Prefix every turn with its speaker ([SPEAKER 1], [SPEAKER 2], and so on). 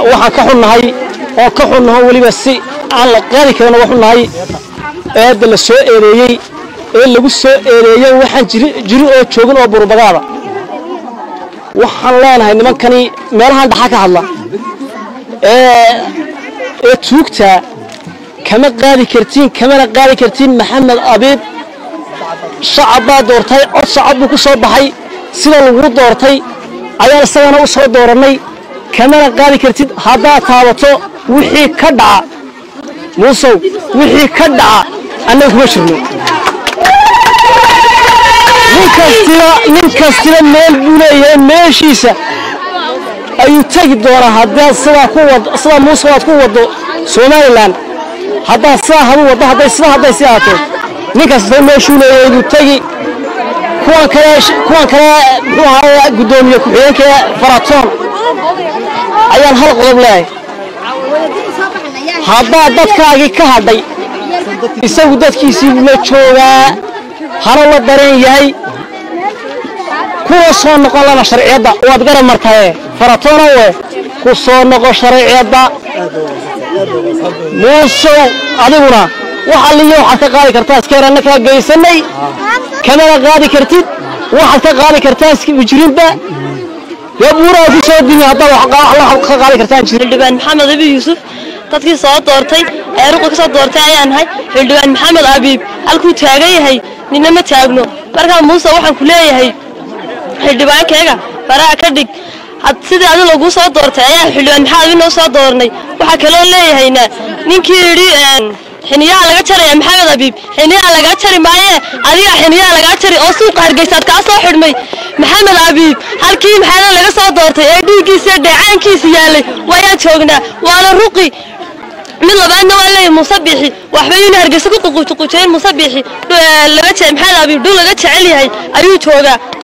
[SPEAKER 1] waxaan ka xunnahay oo ka xunnaho weliba si aan la qaadi karin uga xunnahay eedda la soo eedeeyey ee lagu soo eedeeyey waxaan jiri oo joogin oo burbagaada waxaan leenahay nimankani meelahan dhaxa ka hadla ee tuugtaa kama qaadi kartiin kamana qaadi kartiin maxamed abiib shacab baa doortay cod shacab buu ku soo baxay sida lagu doortay ayaan isagana u soo doorannay kamana qaadi kartid haddaad taabato wixii ka dhaca muusow wixii ka dhaca annaga kuma jirno nin kastiba meel buu leeyahay meeshiisa ayuu tegi doonaa haddaad sidaa ku wado sidaa muuse aad ku waddo somalilan haddaad sidaa hadu waddo hadday sidaa hadday si ahaato nin kastaba meeshuu leeyahay buu tegi kuwan kale kuwan kale muxuu ahaa guddoomiye ku-xigeenka faratoon ayaan hal qodob leeyahay haddaad dadkaagii ka hadhay isagu dadkiisii la joogaa hana la dareen yahay kuwa soo noqon lana sharciyadda waad garab martaye faratoonowe ku soo noqo sharciyadda muusow adiguna wax alliyo waxaad ka qaadi kartaa iskeeranna kaa geysanay kamana qaadi kartid waxaad ka qaadi kartaa iskijirinba dee buuraa ku soo dimi haddaad wax ka qaadi kartaan jirin
[SPEAKER 2] xildhibaan maxamed abi yuusuf dadkii soo doortay ee ruqa ka soo doortay ayaan nahay xildhibaan maxamed abiib halkuu taagan yahay nina ma taagno markaa muuse waxaan ku leeyahay xildhibaankayga faraha ka dhig sidii adi laguu soo doortay ayaa xildhibaan maxamed abi noo soo doornay waxaa kaloo leeyahayna ninkii yidhi xiniyaha laga jaraya maxamed abiib xiniyaha lagaa jari maaye adiga xiniyaha lagaa jari oo suuqa hargeysaad kaa soo xidhmay maxamed abiib halkii maxaana laga soo doortay ee dhiiggiisa dheecaankiisa yaalay wayaan joognaa waana ruqi mid labaadna waa leeyahay muuse biixi waxba yuna hargeysa ku ququujiqujeen muuse biixi laga maxamed abiib dhul laga jecel yahay ayuu joogaa